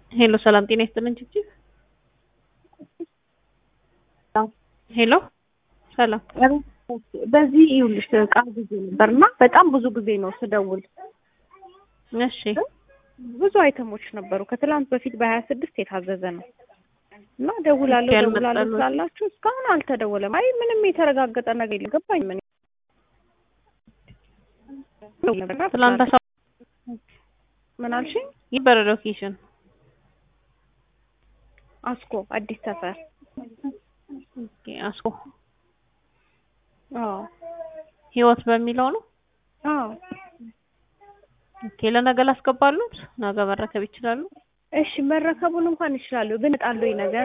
ሄሎ ሰላም ጤና ይስጥልን ችግር ሄሎ ሰላም በዚህ ይኸውልሽ እቃ ጊዜ ነበር እና በጣም ብዙ ጊዜ ነው ስደውል እሺ ብዙ አይተሞች ነበሩ ከትላንት በፊት በሀያ ስድስት የታዘዘ ነው እና ደውላለሁ ኦኬ፣ ደውላለሁ አልመጣልዎትም? ስላላችሁ እስካሁን አልተደወለም። አይ ምንም የተረጋገጠ ነገር የለም። ገባኝ ምን ትላንት አሳ ምን አልሽኝ? ይበረ ሎኬሽን አስኮ አዲስ ሰፈር ኦኬ አስኮ አዎ ህይወት በሚለው ነው አዎ ኦኬ ለነገ ላስገባሉት ነገ መረከብ ይችላሉ እሺ መረከቡን እንኳን ይችላሉ ግን እጣለሁ ነገር